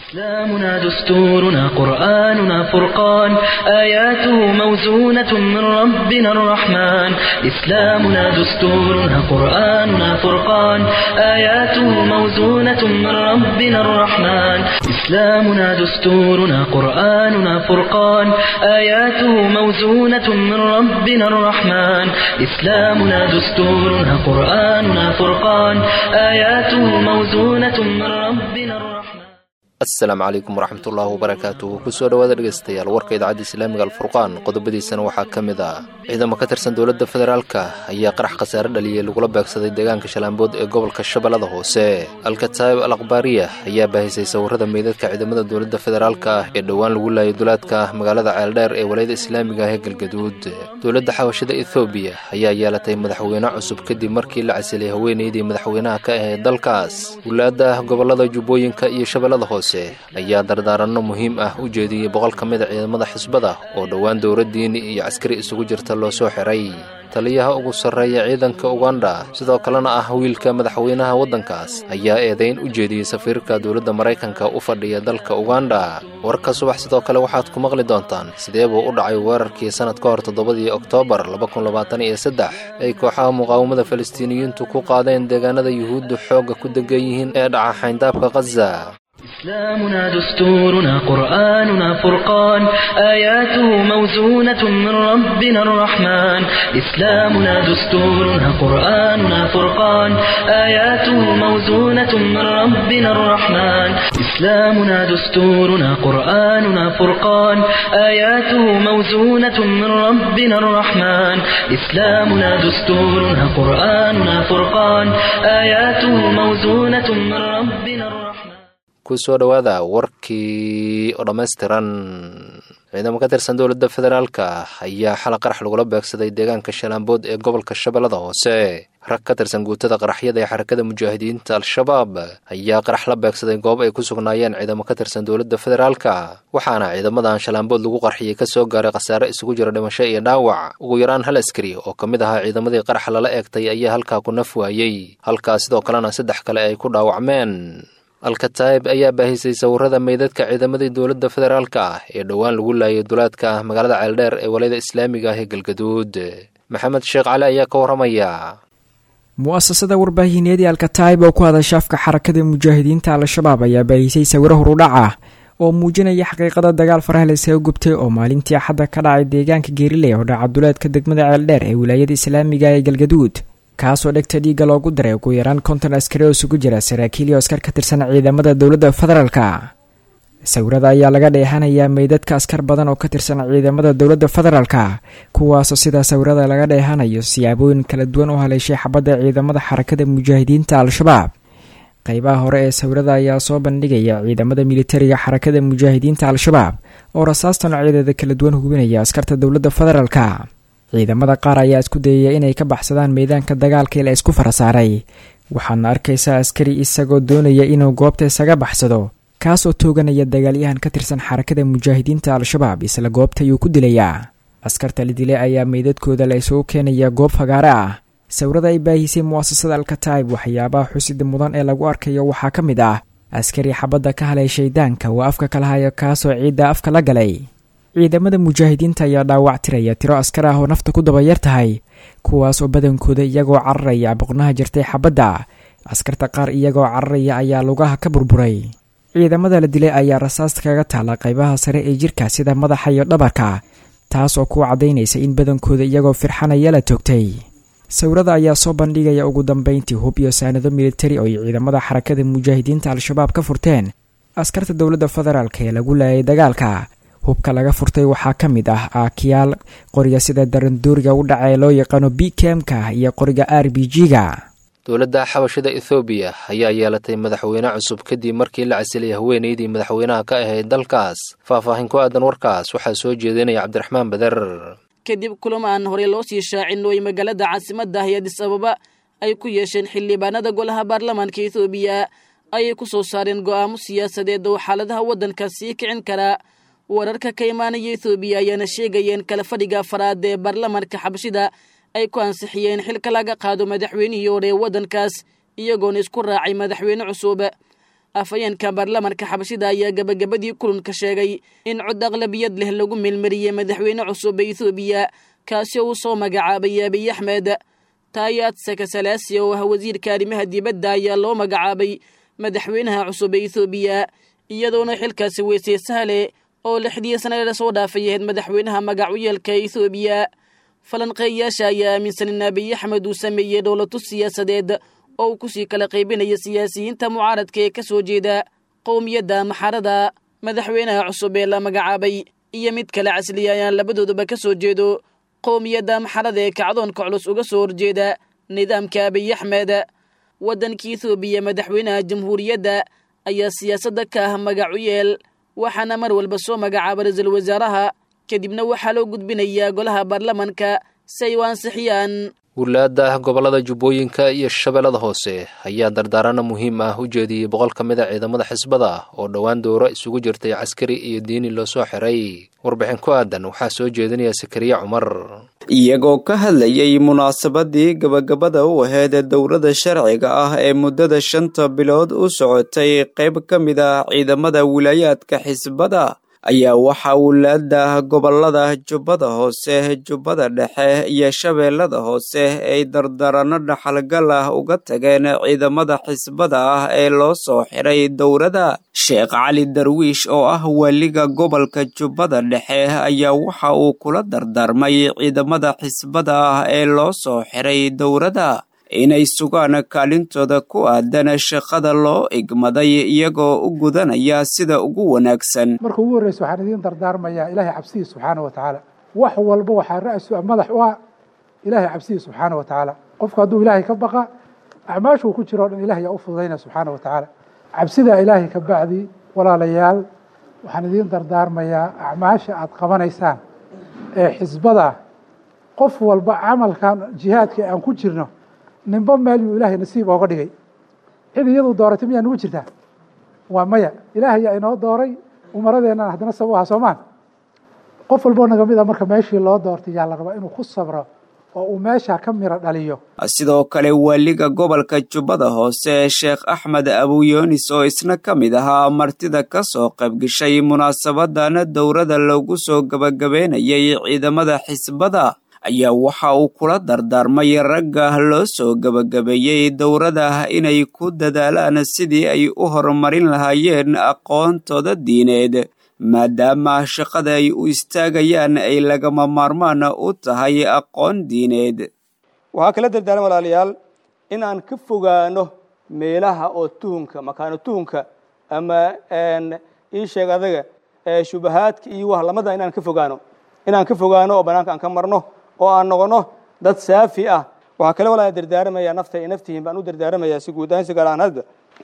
إسلامنا دستورنا قرآننا فرقان آياته موزونة من ربنا الرحمن إسلامنا دستورنا قرآننا فرقان آياته موزونة من ربنا الرحمن إسلامنا دستورنا قرآننا فرقان آياته موزونة من ربنا الرحمن إسلامنا دستورنا قرآننا فرقان آياته موزونة من ربنا الرحمن asalaamu calaykum waraxmatullaahi wabarakaatuh kusoo dhowaada dhegeystayaal warka idaacadda islaamiga alfurqaan qodobadiisana waxaa ka mid ah ciidamo ka tirsan dowladda federaalka ayaa qarax khasaare dhaliyey lagula beegsaday deegaanka shalaambood ee gobolka shabeellada hoose alkataayib al akhbaariya ayaa baahisay sawirada meydadka ciidamada dowladda federaalka ah ee dhowaan lagu laayay dulaadka magaalada ceeldheer ee walayada islaamiga ah ee galgaduud dowladda xabashada ethoobiya ayaa yeelatay madaxweyne cusub kadib markii la casilay haweeneydii madaxweynaha ka ahayd dalkaas wulaadda gobolada jubbooyinka iyo shabeellada hoose ayaa dardaaranno muhiim ah u jeediyey boqol ka mid a ciidamada xisbada oo dhowaan dowla diini iyo caskari isugu jirta loo soo xiray taliyaha ugu sarreeya ciidanka uganda sidoo kalena ah wiilka madaxweynaha waddankaas ayaa eedayn u jeediyey safiirka dowladda maraykanka u fadhiya dalka uganda warka subax sidoo kale waxaad ku maqli doontaan sidee buu u dhacay weerarkii sannad ka hor toddobadii oktoobar labakunlabaataniyosaddex ay kooxaha muqaawamada falastiiniyiintu ku qaadeen deegaanada yuhuudda xoogga ku degan yihiin ee dhaca xayndaabka khaza إسلامنا دستورنا قرآننا فرقان آياته موزونة من ربنا الرحمن إسلامنا دستورنا قرآننا فرقان آياته موزونة من ربنا الرحمن إسلامنا دستورنا قرآننا فرقان آياته موزونة من ربنا الرحمن إسلامنا دستورنا قرآننا فرقان آياته موزونة من ربنا الرحمن kusoo dhowaada warkii oo dhammaystiran ciidamo ka tirsan dowladda federaalka ayaa xala qarax lagula beegsaday deegaanka shalaambood ee gobolka shabeellada hoose rag ka tirsan guutada qaraxyada ee xarakada mujaahidiinta al-shabaab ayaa qarax la beegsaday goob ay ku sugnaayeen ciidamo ka tirsan dowladda federaalka waxaana ciidamadan shalaambood lagu qarxiyey ka soo gaaray khasaare isugu jira dhimasho iyo dhaawac ugu yaraan hal askari oo ka mid ahaa ciidamadii qaraxa lala eegtay ayaa halkaa ku naf waayey halkaa sidoo kalena saddex kale ay ku dhaawacmeen alkataayib ayaa baahisay sawirada meydadka ciidamadii dowladda federaalka ah ee dhowaan lagu laayay dulaadka magaalada ceeldheer ee walayada islaamiga ah ee galgaduud maxamed sheekh cali ayaa ka warramaya mu'asasada warbaahineed ee alkataayib oo ku hadasha afka xarakada mujaahidiinta al-shabaab ayaa baahisay sawiro horudhac ah oo muujinaya xaqiiqada dagaal faraha laysaga gubtay oo maalintii axadda ka dhacay deegaanka geeriley oo dhaca duleedka degmada ceeldheer ee wilaayada islaamiga ee galgaduud kaasoo dhegta dhiigga loogu daray ugu yaraan konton askari oo isugu jira saraakiil iyo askar ka tirsan ciidamada dowladda federaalka sawirada ayaa laga dheehanayaa meydadka askar badan oo ka tirsan ciidamada dowladda federaalka kuwaasoo sida sawirada laga dheehanayo siyaabooyin kala duwan u haleeshay xabadda ciidamada xarakada mujaahidiinta al-shabaab qeybaha hore ee sawirada ayaa soo bandhigaya ciidamada militariga xarakada mujaahidiinta al-shabaab oo rasaasta noocyadeeda kala duwan hubinaya askarta dowladda federaalka ciidamada qaar ayaa isku dayaya inay ka baxsadaan meedaanka dagaalka la isku farasaaray waxaadna arkaysaa askari isagoo doonaya inuu goobta isaga baxsado kaasoo tooganaya dagaalyahan ka tirsan xarakada mujaahidiinta al-shabaab isla goobta ayuu ku dilayaa askarta la dilay ayaa meydadkooda la isugu keenaya goob fagaare ah sawirada ay baahisay mu'asasada alkataayib waxyaabaha xusida mudan ee lagu arkayo waxaa ka mid ah askari xabadda ka haleeshay daanka waa afka kala haya kaasoo ciidda afka la galay ciidamada mujaahidiinta ayaa dhaawac tiraya tiro askar ah oo nafta ku dabayar tahay kuwaas oo badankooda iyagoo cararaya boqnaha jirtay xabadda askarta qaar iyagoo cararaya ayaa lugaha ka burburay ciidamada la dilay ayaa rasaasta kaga taala qaybaha sare ee jirka sida madaxa iyo dhabarka taas oo ku caddaynaysa in badankooda iyagoo firxanaya la toogtay sawirada ayaa soo bandhigaya ugu dambeyntii hub iyo saanado militari oo ay ciidamada xarakada mujaahidiinta al-shabaab ka furteen askarta dowladda federaalk ee lagu laayay dagaalka hubka laga furtay waxaa ka mid ah aakiyaal qoriga sida daranduuriga u dhaca ee loo yaqaano b kemka iyo qoriga r b g-ga dowladda xabashada ethoobiya ayaa yeelatay madaxweyne cusub kadib markii la casilay haweeneydii madaxweynaha ka ahayd dalkaas faahfaahin ku aadan warkaas waxaa soo jeedinaya cabdiraxmaan bader kadib kulamo aan horey loo sii shaacin oo ay magaalada caasimadda ah ee adis ababa ay ku yeesheen xildhibaanada golaha baarlamaanka ethoobiya ayay ku soo saareen go'aamo siyaasadeed oo xaaladaha waddanka sii kicin karaa wararka ka imaanaya ethoobiya ayaana sheegayeen kala fadhiga afaraad ee baarlamaanka xabashida ay ku ansixiyeen xilka laga qaado madaxweynihii hore ee waddankaas iyagoona isku raacay madaxweyne cusub afhayeenka baarlamanka xabashida ayaa gabagabadii kulanka sheegay in cod aqlabiyad leh lagu meelmariyey madaxweyne cusub ee ethoobiya kaasi oo uu soo magacaabay abiy axmed taayaad sakasalaasi oo ah wasiirka arrimaha dibadda ayaa loo magacaabay madaxweynaha cusub ee ethoobiya iyadoona xilkaasi weysay sahle oo lixdii sanade lasoo dhaafay ahayd madaxweynaha magacuyeelka ethoobiya falanqeeyayaasha ayaa aaminsan in abiy axmed uu sameeyey dhowlatu siyaasadeed oo uu kusii kala qaybinaya siyaasiyiinta mucaaradka ee ka soo jeeda qowmiyadda maxarada madaxweynaha cusub ee la magacaabay iyo mid kale casliya ayaan labadooduba ka soo jeedo qowmiyadda maxarada ee kacdoonka culus uga soo horjeeda nidaamka abiy axmed waddanka ethoobiya madaxweynaha jamhuuriyadda ayaa siyaasadda ka ah magacuyeel waxaana mar walba soo magacaaba ra-iisul wasaaraha kadibna waxaa loo gudbinayaa golaha baarlamanka si ay u ansixiyaan wilaada gobolada jubbooyinka iyo shabeellada hoose ayaa dardaarana muhiim ah u jeediyey boqol ka mid a ciidamada xisbada oo dhowaan dowro isugu jirtay caskari iyo diini loo soo xiray warbixin ku aadan waxaa soo jeedinaya sakariye cumar iyagoo ka hadlayay munaasabadii gabagabada u aheyd dowladda sharciga ah ee muddada shanta bilood u socotay qayb ka mid ah ciidamada wilaayaadka xisbada ayaa waxaa wilaada gobolada jubbada hoose jubbada dhexe iyo shabeellada hoose ay dardarano dhaxalgal ah uga tageen ciidamada xisbada ah ee loo soo xiray dowladda sheekh cali darwiish oo ah waaliga gobolka jubbada dhexe ayaa waxa uu kula dardaarmay ciidamada xisbada ah ee loo soo xiray dowladda inay sugaan kaalintooda ku aadan shaqada loo igmaday iyagoo u gudanaya sida ugu wanaagsan marka ugu horreysa waxaan idiin dardaarmayaa ilaahay cabsidiis subxaana wa tacaala wax walba waxaa ra-su madax u ah ilaahay cabsidiis subxaana wa tacaala qofku hadduu ilaahay ka baqa acmaashuu ku jiro o dhan ilahay yaa u fududaynaya subxaana wa tacaala cabsidaa ilaahay ka bacdi walaalayaal waxaan idiin dardaarmayaa acmaasha aad qabanaysaan ee xisbada qof walba camalkan jihaadka aan ku jirno ninba meel yuu ilaahay nasiib ooga dhigay cid iyadu dooratay miyaa nugu jirtaa waa maya ilaahay yaa inoo dooray umaradeennan haddana sabab aha soomaan qof walboo naga mid a marka meeshii loo doortay yaa la rabaa inuu ku sabro oo uu meesha ka miro dhaliyo sidoo kale waaliga gobolka jubbada hoose sheekh axmed abuyoonis oo isna ka mid ahaa martida ka soo qaybgashay munaasabadan dowladda loogu soo gabagabeynayay ciidamada xisbada ayaa waxa uu kula dardaarmay ragga loo soo gebagabeeyey dowladda inay ku dadaalaan sidii ay u horumarin lahaayeen aqoontooda diineed maadaama shaqada ay u istaagayaan ay lagama maarmaan u tahay aqoon diineed waxaa kala dardaaran walaalayaal in aan ka fogaano meelaha oo tuhunka makaano tuhunka ama ii sheeg adaga shubahaadka iyo wahlamada inaan ka fogaano inaan ka fogaano oo banaanka aan ka marno oo aan noqono dad saafi ah waxaa kale walaa dardaaramayaa nafta iyo naftihiin baan u dardaaramayaa si guud ahaan si gaar ahaan hadda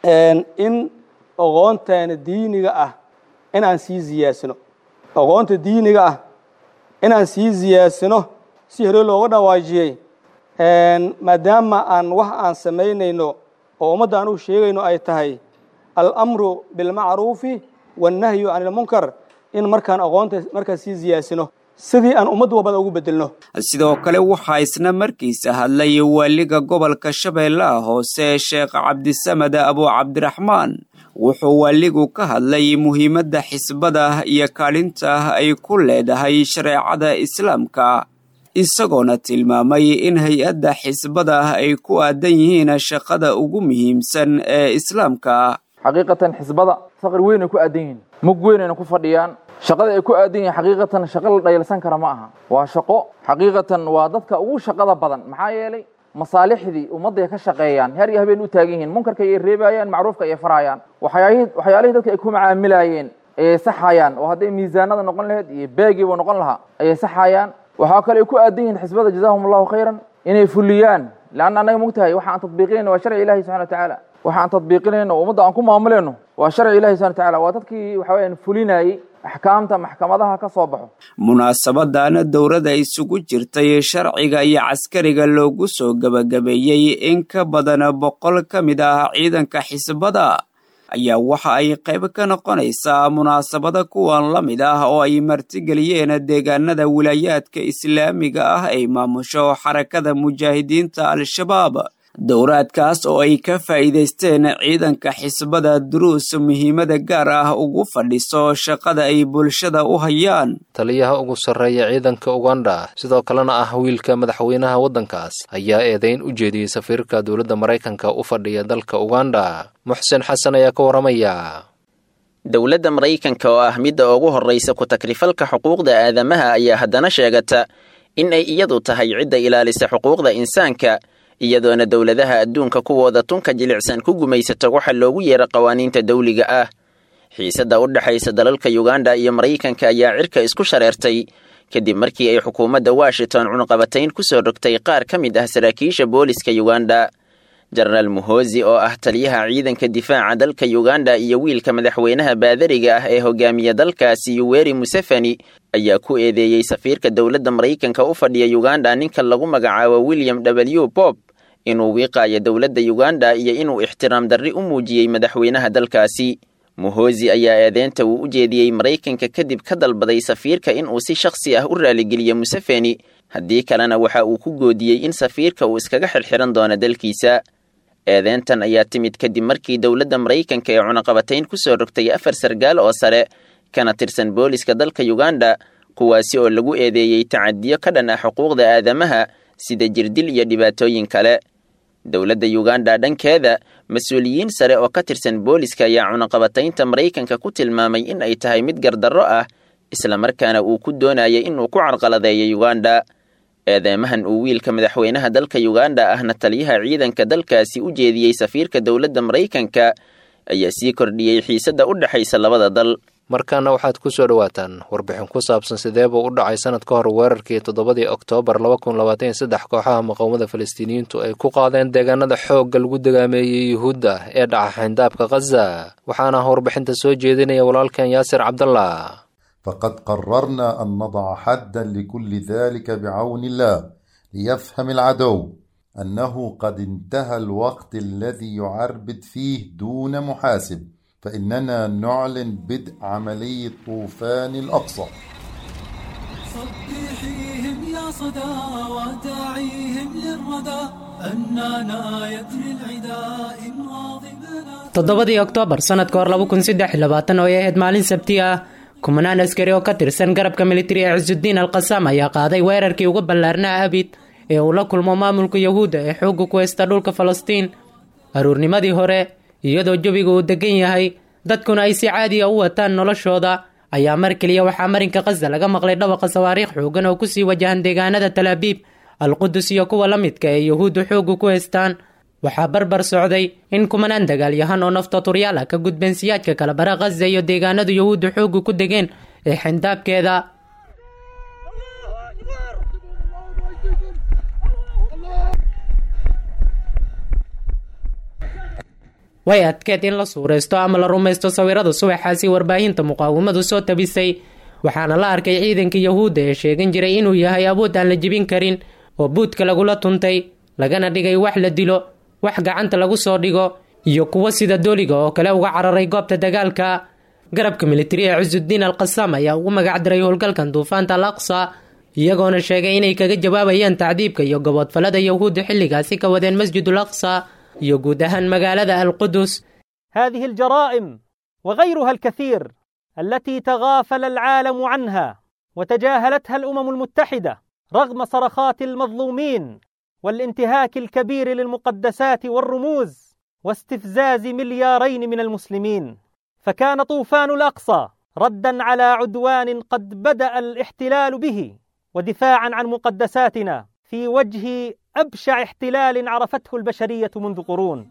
in aqoonteena diiniga ah inaan sii ziyaasino aqoonta diiniga ah inaan sii ziyaasino si hore looga dhawaajiyey maadaama aan wax aan samaynayno oo ummadda aan u sheegayno ay tahay alamru bilmacruufi wannahyu can ilmunkar in markaan aqoonta markaan sii ziyaasino sidii aan ummad walbada ugu bedelno sidoo kale waxaa isna markiisa hadlay waaliga gobolka shabeellaha hoose sheekh cabdisamed abu cabdiraxmaan wuxuu waaligu ka hadlay muhiimadda xisbada iyo kaalinta ay ku leedahay shareecada islaamka isagoona tilmaamay in hay-adda xisbada ay ku aadan yihiin shaqada ugu muhiimsan ee islaamka xaqiiqatan xisbada faqri weynay ku aadan yihiin mug weynayna ku fadhiyaan shaqada ay ku aadan yihiin xaqiiqatan shaqo la dhayalsan kara ma aha waa shaqo xaqiiqatan waa dadka ugu shaqada badan maxaa yeelay masaalixdii ummadday ka shaqeeyaan heer iyo habeen u taagan yihiin munkarka ayay reebayaan macruufka ayay farayaan waxyaalihii dadka ay ku macaamilayeen ayay saxayaan oo hadday miisaanada noqon lahayd iyo beegiiba noqon lahaa ayay saxayaan waxaa kale ay ku aadan yihiin xisbada jazahum allahu khayran inay fuliyaan leanna annaga mogtahay waxa aan tadbiiqinayno waa sharci ilahi subxana watacaala waxa aan tadbiiqinayno oo ummadda aan ku maamulayno waa sharci ilahi subxana watacaala waa dadkii waxa weyaan fulinayey axkaamta maxkamadaha ka soo baxo munaasabadan dowladda isugu jirtay sharciga iyo caskariga loogu soo gebagabeeyey in ka badan boqol ka mid ah ciidanka xisbada ayaa waxa ay qayb ka noqonaysaa munaasabada kuwan la mid ah oo ay martigeliyeen deegaanada wilaayaadka islaamiga ah ay maamusho xarakada mujaahidiinta al-shabaab dowraadkaas oo ay ka faa'iidaysteen ciidanka xisbada duruus muhiimada gaar ah ugu fadhiso shaqada ay bulshada u hayaan taliyaha ugu sarreeya ciidanka uganda sidoo kalena ah wiilka madaxweynaha waddankaas ayaa eedayn u jeediyey safiirka dowladda maraykanka u fadhiya dalka uganda muxsen xasan ayaa ka warramaya dowladda maraykanka oo ah midda ugu horraysa ku takrifalka xuquuqda aadamaha ayaa haddana sheegata in ay iyadu tahay cidda ilaalisa xuquuqda insaanka iyadoona dowladaha adduunka kuwooda tunka jilicsan ku gumaysato waxa loogu yeera qawaaniinta dawliga ah xiisadda u dhexaysa dalalka yuganda iyo maraykanka ayaa cirka isku shareertay kadib markii ay xukuumadda washington cunqabatayn ku soo rogtay qaar ka mid ah saraakiisha booliska yuganda jenaraal muhozi oo ah taliyaha ciidanka difaaca dalka yuganda iyo wiilka madaxweynaha baadariga ah ee hogaamiya dalkaasi yuweri museveni ayaa ku eedeeyey safiirka dowladda maraykanka u fadhiya yuganda ninka lagu magacaabo william w bob inuu wiiqaayo dowladda yuganda iyo inuu ixtiraam darri u muujiyey madaxweynaha dalkaasi muhozi ayaa eedeynta uu u jeediyey maraykanka kadib ka dalbaday safiirka inuu si shakhsi ah u raaligeliyo museveni haddii kalena waxa uu ku goodiyey in safiirka uu iskaga xirxiran doono dalkiisa eedeyntan ayaa timid kadib markii dowladda maraykanka ee cunaqabatayn ku soo rogtay afar sargaal oo sare kana tirsan booliska dalka yuganda kuwaasi oo lagu eedeeyey tacadiyo ka dhan ah xuquuqda aadamaha sida jirdil iyo dhibaatooyin kale dowladda yuganda dhankeeda mas-uuliyiin sare oo ka tirsan booliska ayaa cunaqabataynta maraykanka ku tilmaamay in ay tahay mid gardarro ah islamarkaana uu ku doonayay inuu ku carqaladeeyo yuganda eedeymahan uu wiilka madaxweynaha dalka yuganda ahna taliyaha ciidanka dalkaasi u jeediyey safiirka dowladda maraykanka ayaa sii kordhiyey xiisadda u dhexaysa labada dal markaana waxaad ku soo dhowaataan warbixin ku saabsan sidee buu u dhacay sanad ka hor weerarkii toddobadii oktoobar laba kun labaatan iyo saddex kooxaha muqaawamada falastiiniyiintu ay ku qaadeen deegaanada xoogga lagu degaameeyey yuhuudda ee dhaca xayndaabka khaza waxaana warbixinta soo jeedinaya walaalkan yaasir cabdallah فقد قررنا أن نضع حدا لكل ذلك بعون الله ليفهم العدو أنه قد انتهى الوقت الذي يعربد فيه دون محاسب فإننا نعلن بدء عملية طوفان الأقصى صبحيهم يا صدى وداعيهم للردى أننا يدري العداء إن غاضبنا toddobadii oktoobar sanadka hor laba kun saddex iyo labaatan oo ay ahayd maalin sabti ah kumanaan askari oo ka tirsan garabka militari ee cisudiin al qasaam ayaa qaaday weerarkii uga ballaarnaa abid ee uu la kulmo maamulka yahuudda ee xoogga ku haysta dhulka falastiin aruurnimadii hore iyadoo jawiga uu degan yahay dadkuna ay si caadiya u wataan noloshooda ayaa mar keliya waxaa marinka khaza laga maqlay dhawaqa sawaariikh xoogan oo kusii wajahan deegaanada talaabiib alqudus iyo kuwa la midka ee yahuuddu xoogga ku haystaan waxaa barbar socday in kumanaan dagaalyahan oo naftaturyaal ah ka gudbeen siyaadka kala bara khaza iyo deegaanadu yahuuddu xoogga ku degeen ee xindaabkeeda way adkeed in la suuraysto ama la rumaysto sawirada subaxaasi warbaahinta muqaawamadu soo tabisay waxaana la arkay ciidanka yahuudda ee sheegan jiray inuu yahay awood aan la jebin karin oo buudka lagula tuntay lagana dhigay wax la dilo wax gacanta lagu soo dhigo iyo kuwo sida dooliga oo kale uga cararay goobta dagaalka garabka militari ee cisudiin al qasaam ayaa ugu magacdiray howlgalkan duufaanta al aqsa iyagoona sheegay inay kaga jawaabayaan tacdiibka iyo goboodfalada yahuudda xilligaasi ka wadeen masjidul aqsa iyo guud ahaan magaalada alqudus هذه الجرائم وغيرها الكثير التي تغافل العالم عنها وتجاهلتها الامم المتحده رغم صرخات المظلومين والانتهاك الكبير للمقدسات والرموز واستفزاز مليارين من المسلمين فكان طوفان الاقصى ردا على عدوان قد بدا الاحتلال به ودفاعا عن مقدساتنا في وجه ابشع احتلال عرفته البشريه منذ قرون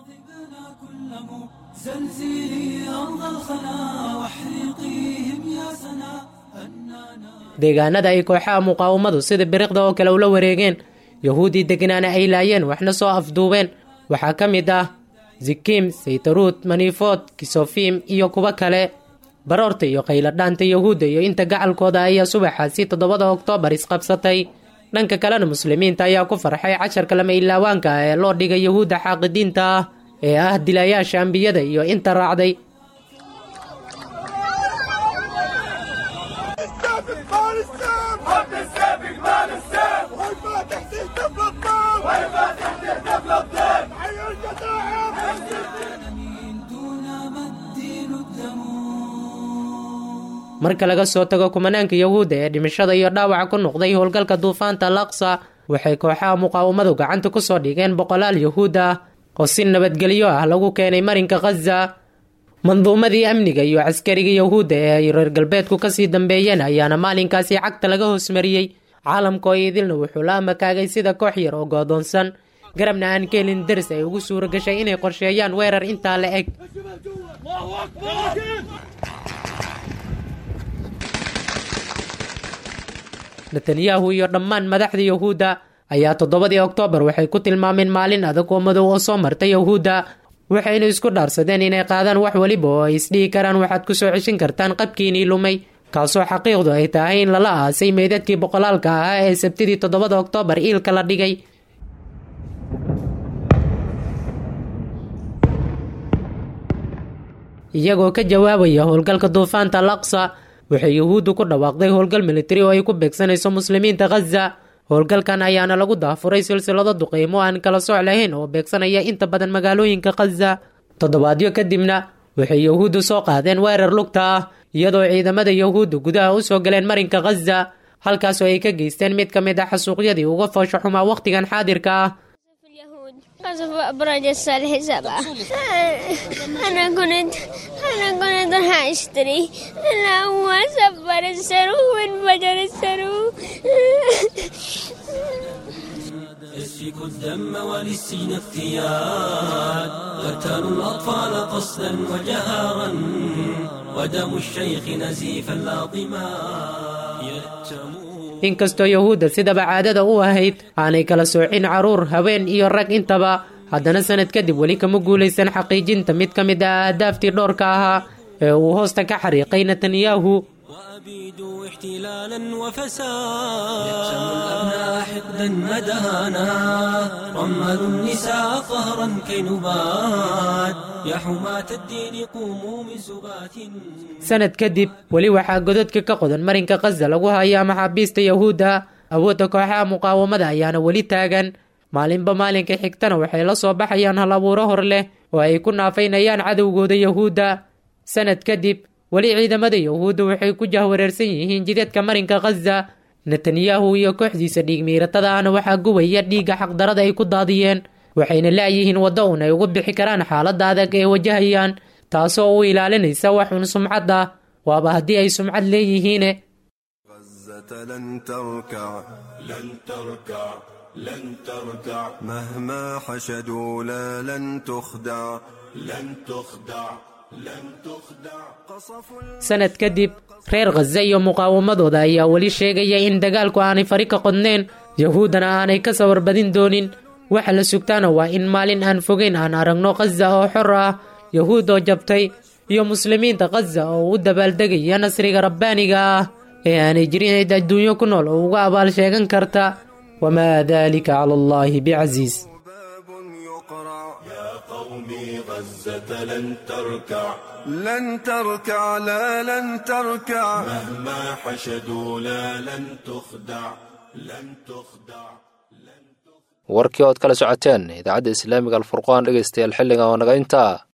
زلزلي أرض الخنا واحرقيهم يا سنا deegaanada ay kooxaha muqaawamadu sida biriqda oo kale ula wareegeen yahuudii degnaana ay laayeen waxna soo afduubeen waxaa ka mid ah zikim saytaruud manifood kisofim iyo kuwo kale baroorta iyo qayladhaanta yahuudda iyo inta gacalkooda ayaa subaxaasi toddobada oktoobar isqabsatay dhanka kalena muslimiinta ayaa ku farxay casharka lama ilaawaanka ah ee loo dhigay yahuudda xaaqidiinta ah ee ah dilayaasha ambiyada iyo inta raacday وين ما تحتاج تفلت marka laga soo tago kumanaanka yahuudda ee dhimashada iyo dhaawaca ku noqday howlgalka duufaanta alaqsa waxay kooxaha muqaawamadu gacanta ku soo dhigeen boqolaal yahuud ah oo si nabadgelyo ah lagu keenay marinka khaza manduumadii amniga iyo caskariga yahuudda ee ay reer galbeedku kasii dambeeyeen ayaana maalinkaasi cagta laga hoosmariyey caalamka oo idilna wuxuu la amakaagay sida koox yar oo goodoonsan garabna aan ka helin daris ay ugu suura gashay inay qorsheeyaan weerar intaa la eg netanyahu iyo dhammaan madaxda yahuudda ayaa toddobadii oktoobar waxay ku tilmaameen maalin adag oo madow oo soo marta yahuudda waxayna isku dhaarsadeen inay qaadaan wax weliba oo ay isdhihi karaan waxaad ku soo ceshin kartaan qabkiinii lumay kaasoo xaqiiqdu ay tahay in lala aasay meydadkii boqolaalka ahaa ee sabtidii toddobada oktoobar iilka la dhigay iyagoo ka jawaabaya howlgalka duufaanta alaqsa waxay yahuuddu ku dhawaaqday howlgal militari oo ay ku beegsanayso muslimiinta khaza howlgalkan ayaana lagu daafuray silsilado duqeymo aan kala sooc lahayn oo beegsanaya inta badan magaalooyinka khaza toddobaadyo kadibna waxay yahuuddu soo qaadeen weerar lugta ah iyadoo ciidamada yahuudda gudaha u soo galeen marinka khaza halkaasoo ay ka geysteen mid ka mid ah xasuuqyadii uga foosho xumaa wakhtigan xaadirka ah قصف أبراج الصالح سبعة أنا كنت أنا كنت راح أشتري أنا هو سبر السرو وانفجر السرو يسفك الدم وللسين افتيان قتلوا الأطفال قصدا وجهارا ودم الشيخ نزيفا لاطما يتمون inkastoo yahuudda sidaba caadada u ahayd aanay kala soocin caruur haween iyo rag intaba haddana sanad kadib weli kama guulaysan xaqiijinta mid ka mid ah ahdaaftii dhowrka ahaa ee uu hoosta ka xariiqay netanyahu وأبيدوا احتلالا وفساد يقسم الأبناء حقدا مدانا رملوا النساء قهرا كي نبات يا حماة الدين قوموا من سبات sanad kadib weli waxaa godadka ka qodan marinka khaza lagu hayaa maxaabiista yahuudda awoodda kooxaha muqaawamada ayaana weli taagan maalinba maalinka xigtana waxay la soo baxayaan hal abuuro hor leh oo ay ku naafaynayaan cadowgooda yahuudda sanad kadib weli ciidamada yahuudda waxay ku jahwareersan yihiin jidadka marinka khaza netanyahu iyo kooxdiisa dhiigmiiratada ahna waxaa gubaya dhiigga xaqdarada ay ku daadiyeen waxayna laayihiin waddo un ay uga bixi karaan xaaladda adag ee wajahayaan taasoo u ilaalinaysa waxun sumcad ah waaba haddii ay sumcad leeyihiine لن تركع لن تركع لن تركع مهما حشدوا لا لن تخدع لن تخدع لن تخدع sanad kadib reer khaza iyo muqaawamadooda ayaa weli sheegaya in dagaalku aanay fari ka qodneen yahuuddana aanay ka sawar badin doonin waxa la sugtaana waa in maalin aan fogeyn aan aragno khaza oo xor ah yahuud oo jabtay iyo muslimiinta khaza oo u dabaaldegaya nasriga rabbaaniga ah ee aanay jirin cid adduunyo ku nool oo uga abaal sheegan karta wamaa dalika cala allahi bicasiis قومي غزة لن تركع لن تركع لا لن تركع مهما حشدوا لا لن تخدع لن تخدع warkii ood kala socoteen idaacadda islaamiga alfurqaan dhegaystayaal xilligan oo naga intaa